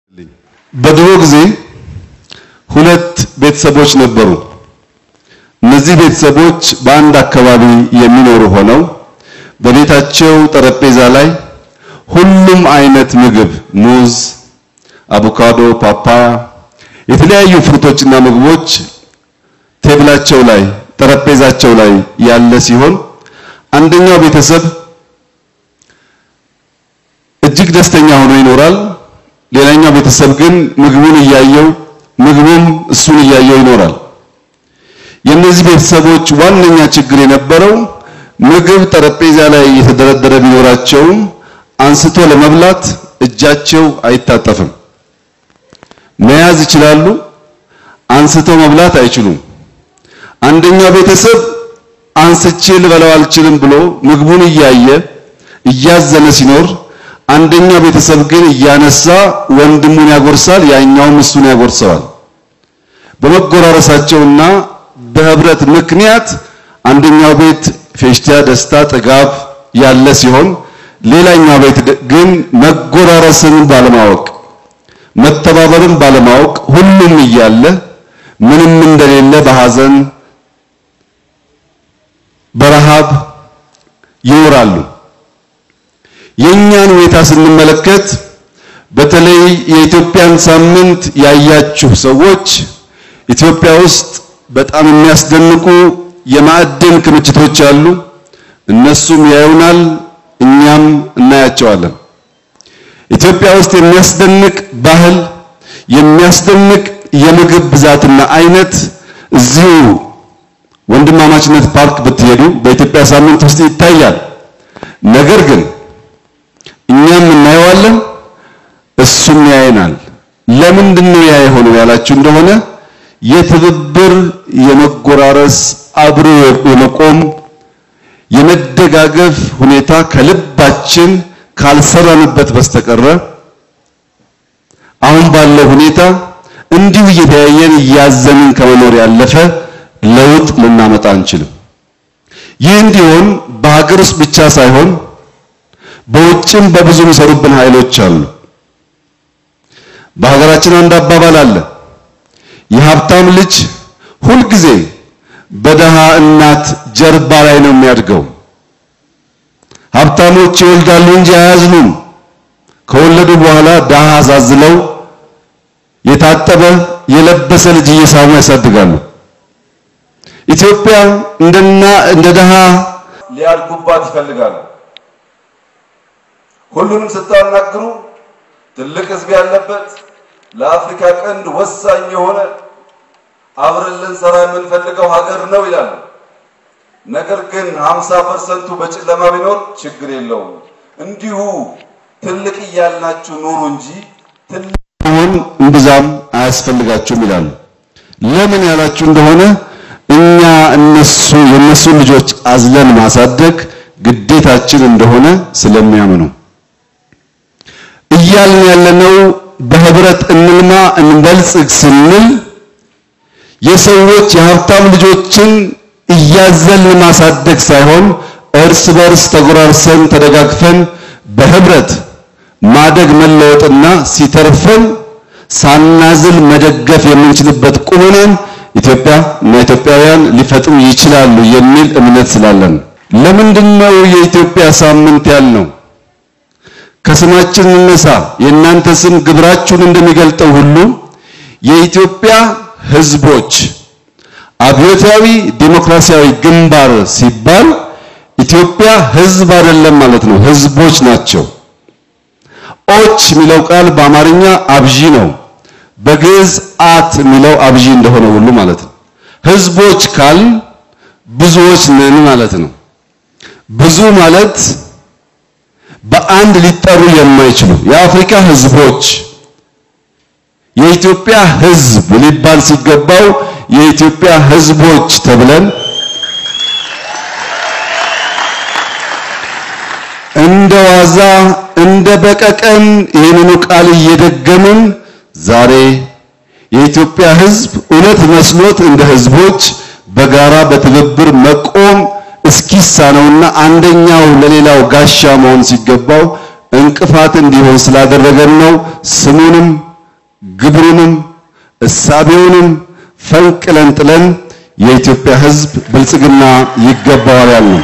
በድሮ ጊዜ ሁለት ቤተሰቦች ነበሩ። እነዚህ ቤተሰቦች በአንድ አካባቢ የሚኖሩ ሆነው በቤታቸው ጠረጴዛ ላይ ሁሉም አይነት ምግብ ሙዝ፣ አቮካዶ፣ ፓፓያ፣ የተለያዩ ፍሩቶችና ምግቦች ቴብላቸው ላይ ጠረጴዛቸው ላይ ያለ ሲሆን አንደኛው ቤተሰብ እጅግ ደስተኛ ሆኖ ይኖራል። ሌላኛው ቤተሰብ ግን ምግቡን እያየው ምግቡም እሱን እያየው ይኖራል። የእነዚህ ቤተሰቦች ዋነኛ ችግር የነበረው ምግብ ጠረጴዛ ላይ የተደረደረ ቢኖራቸውም አንስቶ ለመብላት እጃቸው አይታጠፍም። መያዝ ይችላሉ፣ አንስተው መብላት አይችሉም። አንደኛው ቤተሰብ አንስቼ ልበላው አልችልም ብሎ ምግቡን እያየ እያዘነ ሲኖር አንደኛው ቤተሰብ ግን እያነሳ ወንድሙን ያጎርሳል፣ ያኛውም እሱን ያጎርሰዋል። በመጎራረሳቸውና በህብረት ምክንያት አንደኛው ቤት ፌሽታ፣ ደስታ፣ ጥጋብ ያለ ሲሆን ሌላኛው ቤት ግን መጎራረስን ባለማወቅ መተባበርን ባለማወቅ ሁሉም እያለ ምንም እንደሌለ በሐዘን በረሃብ ይኖራሉ። የእኛን ሁኔታ ስንመለከት በተለይ የኢትዮጵያን ሳምንት ያያችሁ ሰዎች ኢትዮጵያ ውስጥ በጣም የሚያስደንቁ የማዕድን ክምችቶች አሉ። እነሱም ያዩናል፣ እኛም እናያቸዋለን። ኢትዮጵያ ውስጥ የሚያስደንቅ ባህል፣ የሚያስደንቅ የምግብ ብዛትና አይነት እዚሁ ወንድማማችነት ፓርክ ብትሄዱ በኢትዮጵያ ሳምንት ውስጥ ይታያል። ነገር ግን እኛም እናየዋለን፣ እሱም ያየናል። ለምንድን ነው ያ የሆነው ያላችሁ እንደሆነ የትብብር የመጎራረስ አብሮ የመቆም የመደጋገፍ ሁኔታ ከልባችን ካልሰራንበት በስተቀረ አሁን ባለው ሁኔታ እንዲሁ እየተያየን እያዘንን ከመኖር ያለፈ ለውጥ ልናመጣ አንችልም። ይህ እንዲሆን በሀገር ውስጥ ብቻ ሳይሆን በውጭም በብዙ የሚሰሩብን ኃይሎች አሉ። በሀገራችን አንድ አባባል አለ። የሀብታም ልጅ ሁልጊዜ በደሃ እናት ጀርባ ላይ ነው የሚያድገው። ሀብታሞች ይወልዳሉ እንጂ አያዝኑም። ከወለዱ በኋላ ደሃ አሳዝለው የታጠበ የለበሰ ልጅ እየሳሙ ያሳድጋሉ። ኢትዮጵያ እንደና እንደ ደሃ ሊያድጉባት ይፈልጋሉ። ሁሉንም ስታናግሩ ትልቅ ሕዝብ ያለበት ለአፍሪካ ቀንድ ወሳኝ የሆነ አብረን ልንሰራ የምንፈልገው ሀገር ነው ይላሉ። ነገር ግን 50 ፐርሰንቱ በጨለማ ቢኖር ችግር የለውም እንዲሁ ትልቅ እያልናችሁ ኑሩ እንጂ ትልቅ መሆን እምብዛም አያስፈልጋችሁም ይላሉ። ለምን ያላችሁ እንደሆነ እኛ እነሱ የነሱ ልጆች አዝለን ማሳደግ ግዴታችን እንደሆነ ስለሚያምኑ እያልን ያለነው በህብረት እንልማ እንበልጽግ ስንል የሰዎች የሀብታም ልጆችን እያዘልን ማሳደግ ሳይሆን እርስ በርስ ተጎራርሰን ተደጋግፈን በህብረት ማደግ መለወጥና ሲተርፈን ሳናዝል መደገፍ የምንችልበት ቁመናን ኢትዮጵያ እና ኢትዮጵያውያን ሊፈጥሩ ይችላሉ የሚል እምነት ስላለን ለምንድን ነው የኢትዮጵያ ሳምንት ያልነው? ከስማችን እንነሳ። የእናንተ ስም ግብራችሁን እንደሚገልጠው ሁሉ የኢትዮጵያ ህዝቦች አብዮታዊ ዲሞክራሲያዊ ግንባር ሲባል ኢትዮጵያ ህዝብ አይደለም ማለት ነው፣ ህዝቦች ናቸው። ኦች የሚለው ቃል በአማርኛ አብዢ ነው። በግዕዝ አት የሚለው አብዢ እንደሆነ ሁሉ ማለት ነው። ህዝቦች ካል ብዙዎች ነን ማለት ነው። ብዙ ማለት በአንድ ሊጠሩ የማይችሉ የአፍሪካ ህዝቦች የኢትዮጵያ ህዝብ ሊባል ሲገባው የኢትዮጵያ ህዝቦች ተብለን እንደ ዋዛ እንደ በቀቀን ይህንኑ ቃል እየደገምን ዛሬ የኢትዮጵያ ህዝብ እውነት መስሎት እንደ ህዝቦች በጋራ በትብብር መቆም እስኪሳነውና አንደኛው ለሌላው ጋሻ መሆን ሲገባው እንቅፋት እንዲሆን ስላደረገን ነው ስሙንም ግብሩንም እሳቤውንም ፈንቅለን ጥለን የኢትዮጵያ ሕዝብ ብልጽግና ይገባዋል ያልነው።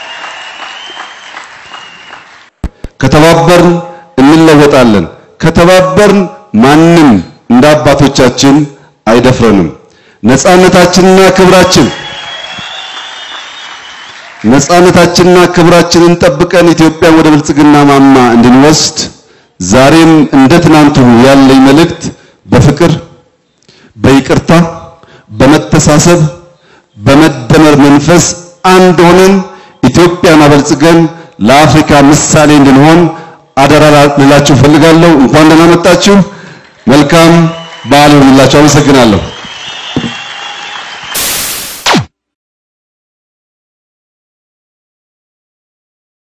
ከተባበርን እንለወጣለን። ከተባበርን ማንም እንደ አባቶቻችን አይደፍረንም። ነፃነታችንና ክብራችን ነፃነታችንና ክብራችንን ጠብቀን ኢትዮጵያን ወደ ብልጽግና ማማ እንድንወስድ ዛሬም እንደ ትናንቱ ያለኝ መልእክት በፍቅር፣ በይቅርታ፣ በመተሳሰብ፣ በመደመር መንፈስ አንድ ሆነን ኢትዮጵያን አበልጽገን ለአፍሪካ ምሳሌ እንድንሆን አደራ ልላችሁ ፈልጋለሁ። እንኳን ደህና መጣችሁ። መልካም በዓል ይሁንላችሁ። አመሰግናለሁ።